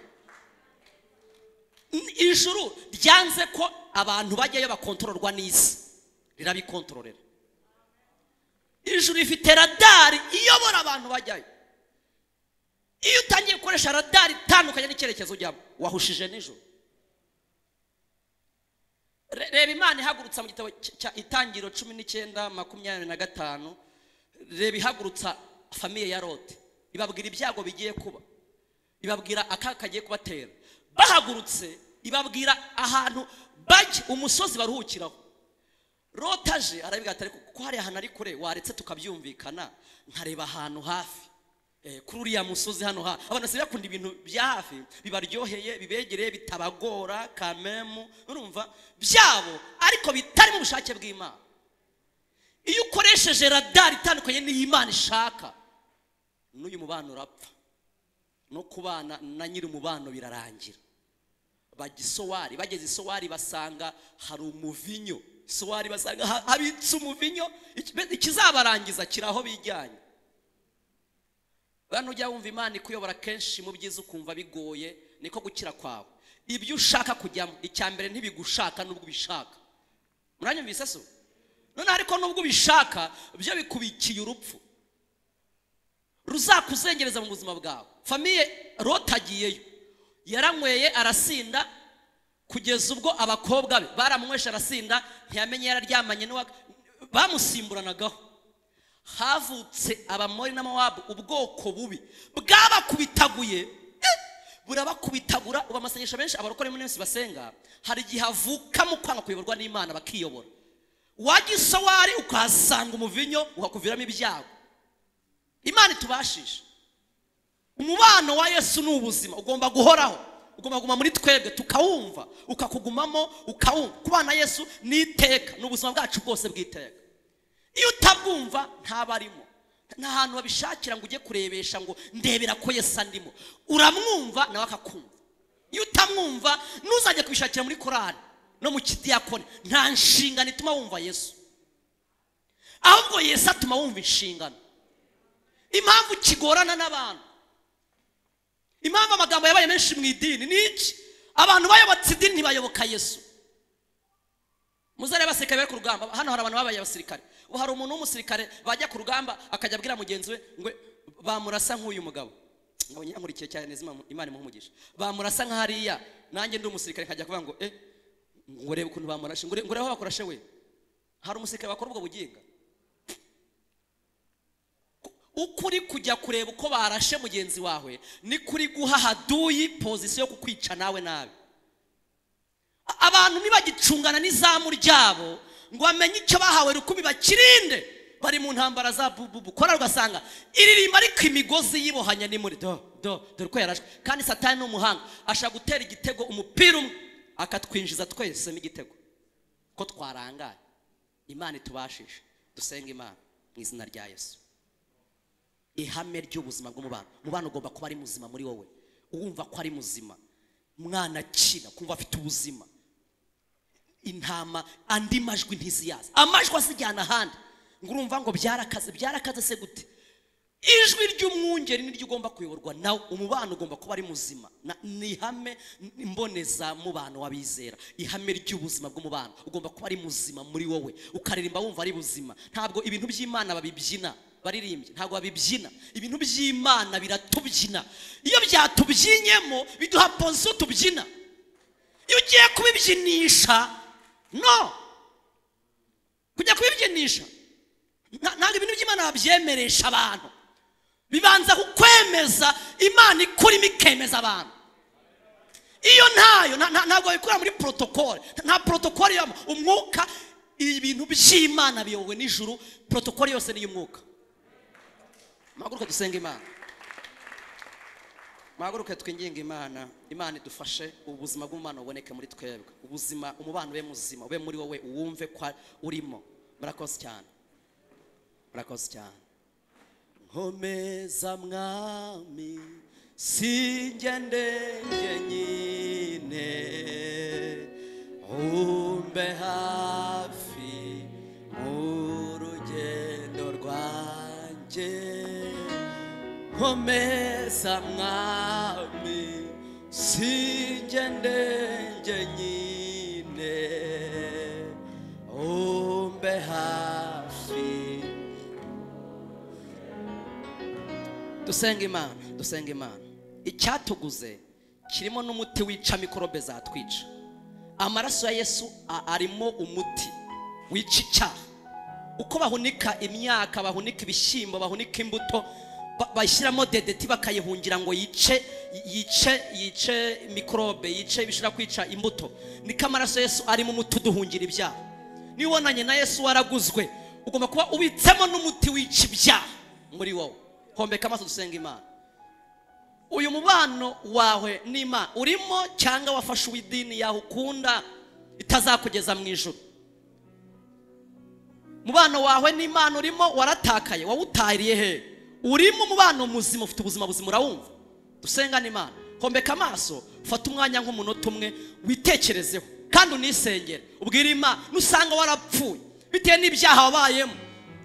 N- ijuru ryanze ko abantu bajyayo bakontororwa n'isi rirabikontororera ijuru rifite radari iyobora abantu bajyayo iyo utangiye gukoresha radari itandukanye n'icyerekezo ujyamo wahushije nijoro Re- reba imana ihagurutsa mu gitabo cy- cya itangiriro cumi n'icyenda makumyabiri na gatanu reba ihagurutsa famiye ya lote ibabwira ibyago bigiye kuba ibabwira akaga kagiye kubatera bahagurutse ibabwira ahantu bajya umusozi baruhukiraho lote aje arabibwira ati ariko kuko hari ahantu ari kure waretse tukabyumvikana nkareba ahantu hafi Eh, kuri uriya musozi hano ha abantu basigaye bakunda ibintu bya hafi bibaryoheye bibegereye bitabagora kamemu urumva byabo ariko bitari mu bushake bw'imana iyo ukoresheje radari itandukanye n'iyo imana ishaka n'uyu mubano urapfa no kubana na nyiri umubano birarangira bajya isowari bageze isowari basanga hari umuvinyo isowari basanga ha- habitse umuvinyo Iki- ikizabarangiza kiri aho bijyanye bantu ujya wumva imana ikuyobora kenshi mu byiza ukumva bigoye niko gukira kwawe ibyo ushaka kujyamo icya mbere ntibigushaka nubwo ubishaka muranyumvise so none ariko nubwo ubishaka byo bikubikiye urupfu ruzakuzengereza mu buzima bwawe famiye Loti agiyeyo yaranyweye arasinda kugeza ubwo abakobwa be baramunywesha arasinda ntiyamenye yararyamanye n'uwa bamusimburanagaho havutse abamori n'amawabu ubwoko bubi bwabakubitaguye eh, burabakubitagura ubu amasengesho menshi abarokore muri minsi basenga hari igihe havukamo kwanga kuyoborwa n'imana bakiyobora wajya isowari ukahasanga umuvinyo ukakuviramo ibyago imana itubashisha umubano wa yesu ni ubuzima ugomba guhoraho ugomba kuguma muri twebwe tukawumva ukakugumamo ukawumva kubana na yesu ni iteka ni ubuzima bwacu bwose bw'iteka iyo utabwumva ntabarimo nta hantu babishakira ngo ujye kurebesha ngo ndebera ko yesu andimo uramwumva nawe akakumva iyo utamwumva ntuzajye kubishakira muri korari no mu kidiyakoni nta nshingano ituma wumva yesu ahubwo yesu atuma wumva inshingano impamvu kigorana n'abantu impamvu amagambo yabaye menshi mu idini ni iki abantu bayobotse idini ntibayoboka yesu muzare basirikare bari ku rugamba hano hari abantu babaye abasirikare ubu hari umuntu w'umusirikare bajya ku rugamba akajya abwira mugenzi we ngo bamurasa nk'uyu mugabo ngo nyankurikiye cyane neza Imana- imana imuhumugisha bamurasa nk'ariya nanjye ndi umusirikare nkajya kuvuga ngo eh ngo reba ukuntu bamurashe ngo re- ngo reba aho bakorashe we hari umusirikare wakora ubwo buginga ukuri kujya kureba uko barashe mugenzi wawe ni kuri guha haduyi pozisiyo yo kukwica nawe nabi A- abantu nibagicungana n'izamu ryabo ngo bamenye icyo bahawe rukumi bakirinde bari mu ntambara za bububu kora ugasanga iririmba ariko imigozi yibohanya ni muri do do dore ko yarashwe kandi satani ni umuhanga ashaka gutera igitego umupira umwe akatwinjiza twese n'igitego ko twarangaye imana itubashishe dusenga imana mu izina rya yesu ihame ry'ubuzima bw'umubano umubano ugomba kuba ari muzima muri wowe uwumva ko ari muzima mwana akina kumva afite ubuzima intama andi majwi ntiziyaza amajwi azijyana ahandi ngo urumva ngo byarakaze byarakaze se gute ijwi ry'umwungeri niryo ugomba kuyoborwa nawe umubano ugomba kuba ari muzima Na- ni ihame mbonezamubano w'abizera ihame ry'ubuzima bw'umubano ugomba kuba ari muzima muri wowe ukaririmba wumva ari buzima ntabwo ibintu by'imana babibyina baririmbye ntabwo babibyina ibintu by'imana biratubyina iyo byatubyinyemo biduha poziso tubyina iyo ugiye kubibyinisha no kujya kubibyinisha nta- ntabwo ibintu by'imana babyemeresha abantu bibanza kukwemeza imana ikurimo ikemeza abantu iyo ntayo nta- nta- ntabwo babikura muri protokole nta protokole ibamo umwuka ibintu by'imana biyobowe n'ijuru protokole yose ni iy'umwuka muhaguruke dusenga imana muhaguruke twinginge imana imana idufashe ubuzima bw'umubano buboneke muri twebwe ubuzima umubano ube muzima ube muri wowe uwumve ko urimo murakoze cyane murakoze cyane nkomeza mwami sinjye ndenge nyine umbe hafi mu rugendo rwanjye nkomeza mwami sinjye ndenge nyine umbe hafi dusenga imana dusenga imana icyatuguze kirimo n'umuti wica mikorobe zatwica amaraso ya yesu a- arimo umuti wica icyaha uko bahunika imyaka bahunika ibishyimbo bahunika imbuto ba- bashyiramo dedeti bakayihungira ngo yice yice yice mikorobe yice bishobora kwica imbuto niko amaraso ya yesu arimo umuti uduhungira ibyaha niba ubonanye na yesu waraguzwe ugomba kuba ubitsemo n'umuti wica ibyaha muri wowe hombeka amaso dusenga imana uyu mubano wawe n'imana urimo cyangwa wafashe uw'idini yawe ukunda itazakugeza mu ijoro umubano wawe n'imana urimo waratakaye wawutahiriye he urimo umubano muzima ufite ubuzima buzima urawumva dusenga n'imana hombeka amaso ufate umwanya nk'umunota umwe witekerezeho kandi unisengere ubwire imana nusanga warapfuye bitewe n'ibyaha wabayemo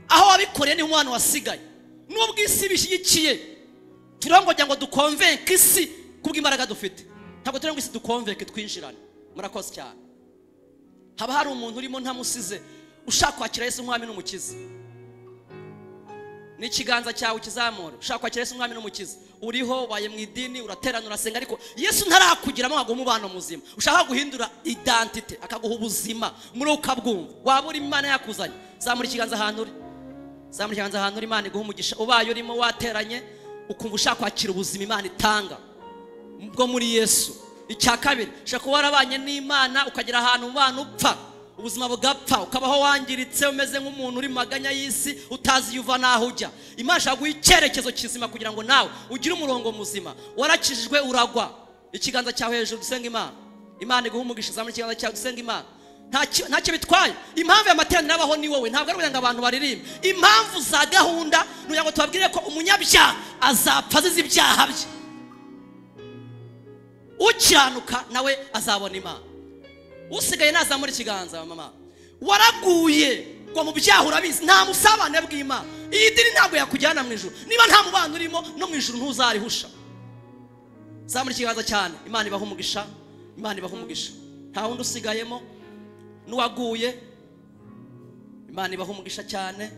aho wabikoreye niho umwana wasigaye n'ubwo isi bishyigikiye turongojya ngo dukonvenke isi kubw'imbaraga dufite ntabwo turi ngo isi dukonvenke twinjirane murakoze cyane haba hari umuntu urimo ntamusize ushaka kwakira yesu umwami n'umukiza ni ikiganza cyawe ukizamura ushaka kwakira yesu umwami n'umukiza uriho waye mu idini uraterana urasenga ariko yesu ntarakugiramo ngo aguhe umubano muzima ushaka guhindura identite akaguha ubuzima muri wowe ukabwumva waba uri imana yakuzanye zamura ikiganza ahantu uri zamura ikiganza ahantu uri imana iguha umugisha ubaye urimo wateranye ukumva ushaka kwakira ubuzima imana itanga bwo muri yesu icya kabiri ushobora kuba warabanye n'imana ukagera ahantu umubano upfa ubuzima bugapfa ukabaho wangiritse umeze nk'umuntu uri mu maganya y'isi utazi iyo uva n'aho ujya imana ishaka guha icyerekezo kizima kugira ngo nawe ugire umurongo muzima warakijijwe uragwa ikiganza cyawe hejuru dusenga imana imana iguha umugisha zamura ikiganza cyawe dusenga imana Ntacyo- ntacyo bitwaye impamvu ya materaniro abaho ni wowe ntabwo ari kugira ngo abantu baririmbe impamvu za gahunda ni ukugira ngo tubabwire ko umunyabyaha azapfa azize ibyaha bye ukiranuka nawe azabona imana usigaye nazamura ikiganza mama waraguye ngo mu byaha urabizi nta musabane bw'imana iyi dini ntabwo yakujyana mu ijuru niba nta mubano urimo no mu ijuru ntuzarihusha zamura ikiganza cyane imana ibaha umugisha imana ibaha umugisha nta wundi usigayemo n'uwaguye imana ibaha umugisha cyane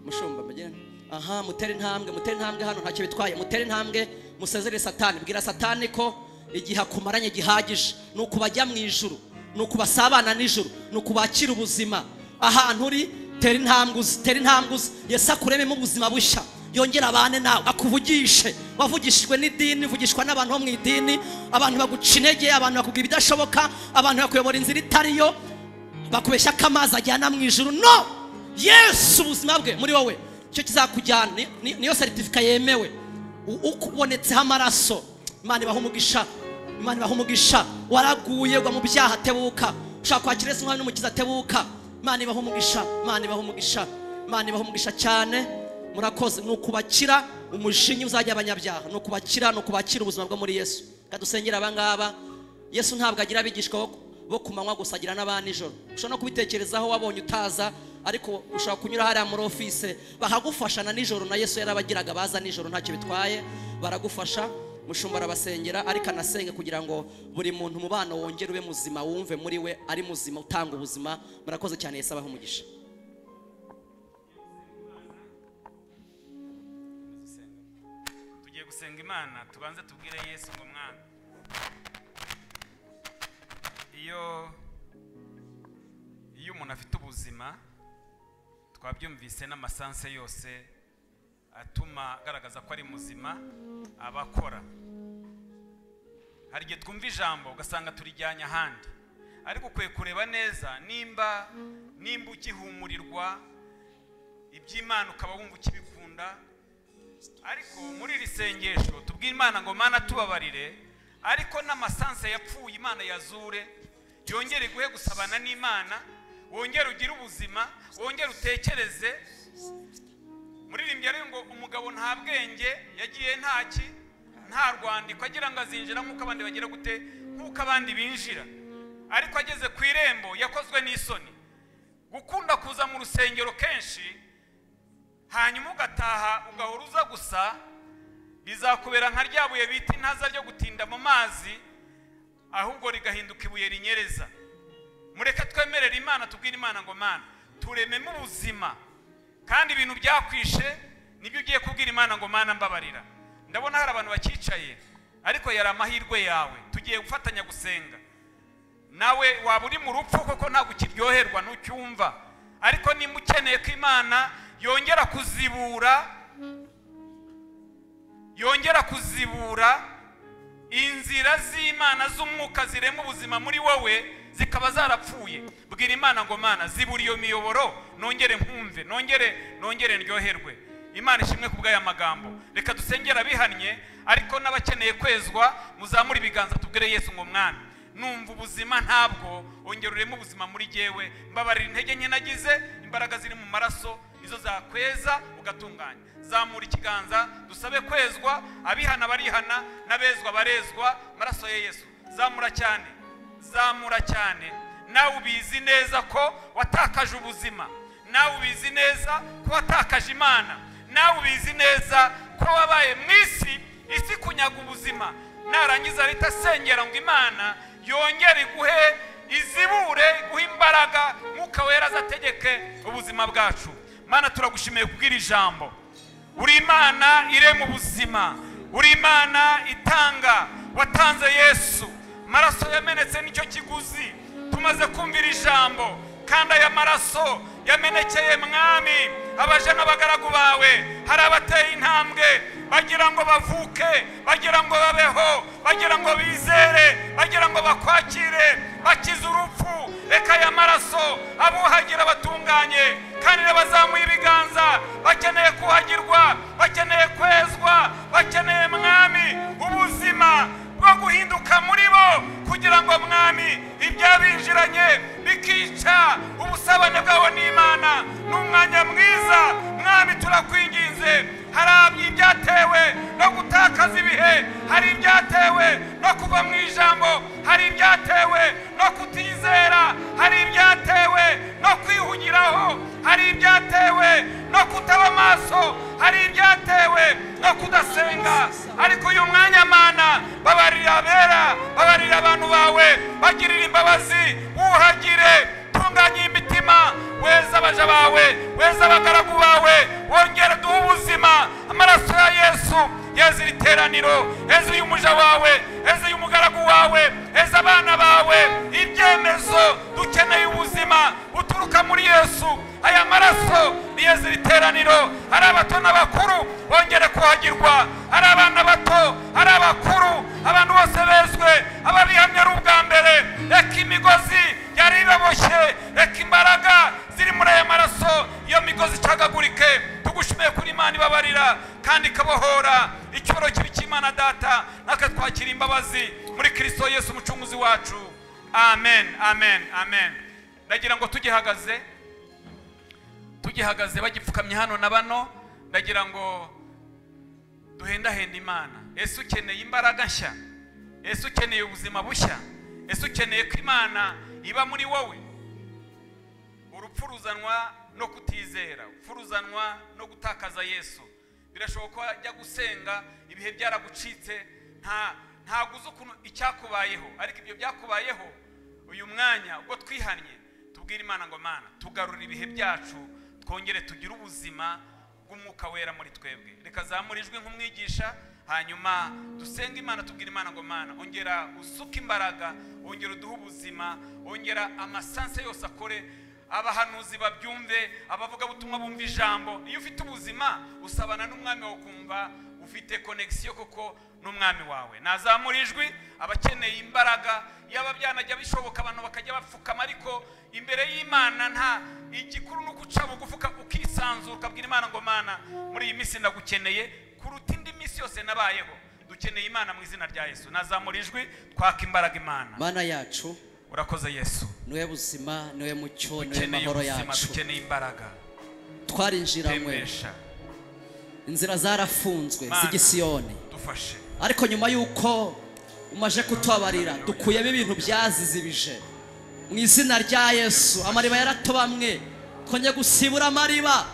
mushumba mugire aha mutere intambwe mutere intambwe hano ntacyo bitwaye mutere intambwe musezere satani bwira satani ko igihe akumaranye gihagije ni ukubajya mu ijuru ni ukubasabana nijoro ni ukubakira ubuzima ahantu uri tera intambwe uzi tera intambwe uzi yesu akurememo ubuzima bushya yongera abane nawe akuvugishe wavugishijwe n'idini uvugishwa n'abantu bo mu idini abantu baguca intege abantu bakubwira ibidashoboka abantu bakuyobora inzira itari yo bakubeshya ko amazi ajyana mu ijuru no yesu ubuzima bwe muri wowe icyo kizakujyana ni- ni- niyo seritifika yemewe U- ukubonetseho amaraso imana ibaha umugisha imana ibaha umugisha waraguye ugwa mu byaha tebuka ushaka kwakira yesu nk'aho n'umukiza tebuka imana ibaha umugisha imana ibaha umugisha imana ibaha umugisha cyane murakoze ni ukubakira umushinyi uzajya abanyabyaha ni ukubakira ni ukubakira ubuzima bwo muri yesu reka dusengere aba ngaba yesu ntabwo agira abigishwa bo- bo ku manywa gusa agira n'aba nijoro ushobora no kubitekerezaho wabonye utaza ariko ushobora kunyura hariya muri office bakagufasha na nijoro na yesu yarabagiraga baza nijoro ntacyo bitwaye baragufasha mushumba arabasengera ariko anasenge kugira ngo buri muntu umubano wongere ube muzima wumve muri we ari muzima utanga ubuzima murakoze cyane yesu abaho umugisha tugiye gusenga imana tubanze tubwire yesu ngo mwana iyo iyo umuntu afite ubuzima twabyumvise n'amasanse yose atuma agaragaza ko ari muzima aba akora hari igihe twumva ijambo ugasanga turijyanye ahandi ariko ukwiye kureba neza nimba nimba ugihumurirwa iby'imana ukaba wumva ukibikunda ariko muri iri sengesho tubwire imana ngo mana tubabarire ariko n'amasansa yapfuye imana yazure yongere iguhe gusabana n'imana wongere ugire ubuzima wongere utekereze muririmbyi rero ngo umugabo nta bwenge yagiye ntaki nta rwandiko agira ngo azinjira nk'uko abandi bagira gute nk'uko abandi binjira ariko ageze ku irembo yakozwe n'isoni gukunda kuza mu rusengero kenshi hanyuma ugataha ugahora uza gusa bizakubera nka rya buye bita intaza ryo gutinda mu mazi ahubwo rigahinduka ibuye rinyereza mureke twemerere imana tubwire imana ngo mana turememo ubuzima kandi ibintu byakwishe nibyo ugiye kubwira imana ngo mana mbabarira ndabona hari abantu bakicaye ariko yari amahirwe yawe tugiye gufatanya gusenga nawe waba uri mu rupfu kuko ntabwo ukiryoherwa ntucyumva ariko nimba ukeneye ko imana yongera kuzibura yongera kuzibura inzira z'imana z'umwuka zirema ubuzima muri wowe zikaba zarapfuye bwira imana ngo mana zibura iyo miyoboro nongere nkumve nongere nongere ndyoherwe imana ishimwe ku bw'aya magambo reka dusengera bihannye ariko n'abakeneye kwezwa muzamure ibiganza tubwire yesu ngo mwana numva ubuzima ntabwo wongera ureme ubuzima muri jyewe mbabarira intege nke nagize imbaraga ziri mu maraso nizo zakweza ugatunganya zamura ikiganza dusabe kwezwa abihana barihana n'abezwa barezwa amaraso ya yesu zamura cyane zamura cyane nawe ubizi neza ko watakaje ubuzima nawe ubizi neza ko watakaje imana nawe ubizi neza ko wabaye mu isi isi kunyaga ubuzima narangiza leta asengera ngo imana yongere iguhe izibure iguhe imbaraga mwuka wera azategeke ubuzima bwacu mana turagushimiye kubwira ijambo uri imana irema ubuzima uri imana itanga watanze yesu amaraso yamenetse nicyo kiguzi tumaze kumvira ijambo kandi aya maraso yamenekeye mwami abaje n'abagaragu bawe hari abateye intambwe bagira ngo bavuke bagira ngo babeho bagira ngo bizere bagira ngo bakwakire bakize urupfu reka aya maraso abuhagira batunganye kandi bazamuye ibiganza bakeneye kuhagirwa bakeneye kwezwa bakeneye mwami ubuzima bwo guhinduka muri bo kugira ngo mwami ibyabinjiranye bikica ubusabane bwabo n'imana ni umwanya mwiza mwami turakwinginze hari ibyatewe no gutakaza ibihe hari ibyatewe no kuva mu ijambo hari ibyatewe no kutizera hari ibyatewe no kwihugiraho hari ibyatewe no kutaba amaso hari ibyatewe no kudasenga ariko uyu mwanya mana babarira abera babarira abantu bawe bagirira imbabazi wuhagire baja bawe weza abagaragu bawe wongere duhe ubuzima amaraso ya yesu yeza iri teraniro eza uy'umuja wawe eza y'umugaragu wawe eza abana bawe ibyemezo dukeneye ubuzima buturuka muri yesu aya maraso ni yeza iri teraniro ari abato n'abakuru bongere kuhagirwa ari abana bato ari abakuru abantu bose bezwe ababihamya ari ubwa mbere reka imigozi yari ibaboshye reka imbaraga ziri muri aya maraso iyo migozi icagagurike tugushimiye kuri imana ibabarira kandi ikabohora icyubaro kibi cy'imana data natwe twakira imbabazi muri kirisito yesu umucunguzi wacu amen amen amen ndagira ngo tugihagaze tugihagaze bagipfukamye hano na bano ndagira ngo duhendahenda imana ese ukeneye imbaraga nshya ese ukeneye ubuzima bushya ese ukeneye ko imana iba muri wowe urupfu ruzanwa no kutizera urupfu ruzanwa no gutakaza yesu birashoboka ko wajya gusenga ibihe byaragucitse nta ntabwo uzi ukuntu icyakubayeho ariko ibyo byakubayeho uyu mwanya ubwo twihannye tubwire imana ngo mana tugarure ibihe byacu twongere tugire ubuzima bw'umwuka wera muri twebwe reka zamure ijwi nk'umwigisha hanyuma dusenge imana tubwire imana ngo mana ongera usuke imbaraga ongera uduhe ubuzima ongera amasanse yose akore abahanuzi babyumve abavugabutumwa bumva ijambo iyo ufite ubuzima usabana n'umwami wawe ukumva ufite konegisiyo kuko n'umwami wawe nazamura ijwi abakeneye imbaraga yaba byanajya bishoboka abantu bakajya bapfukama ariko imbere y'imana nta igikuru ni uguca bugufuka ukisanzura ukabwira imana ngo mana muri iyi minsi ndagukeneye kuruta indi minsi yose nabayeho dukeneye imana mu izina rya yesu nazamura ijwi twaka imbaraga imana mana yacu urakoze yesu niwe buzima niwe mucyo niwe dukeneye mahoro ubuzima yacu dukeneye imbaraga twarinjiranywe tembesha inzira zarafunzwe Mana. z'igisiyoni dufashe ariko nyuma y'uko umaje kutubabarira dukuyemo ibintu byazizibije mu izina rya yesu amariba yaratobamwe twongeye gusibura amariba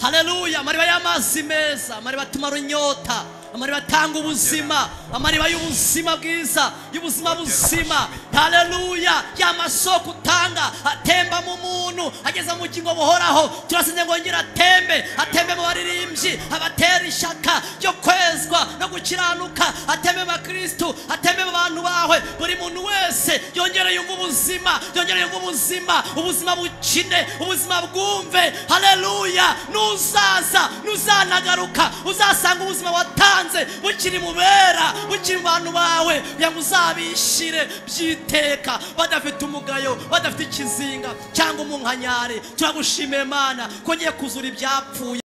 hareruya amariba y'amazi meza amariba atuma runyota amariba atanga ubuzima amariba y'ubuzima bwiza y'ubuzima buzima hareruya ya masoko utanga atemba mu muntu ageza mu bugingo buhoraho turasenze ngo ngire atembe atembe mu baririmbyi abatera ishyaka ryo kwezwa no gukiranuka atembe mu bakirisitu atembe mu bantu bawe buri muntu wese yongere yumve ubuzima yongere yumve ubuzima ubuzima bukine ubuzima bwumve hareruya nuzaza nuzanagaruka uzasanga ubuzima watanze bukiri mu bera bukiri mu bantu bawe kugira ngo uzabishire by'iteka badafite umugayo badafite ikizinga cyangwa umunkanyari turagushimiye mana ko ngiye kuzura ibyapfuye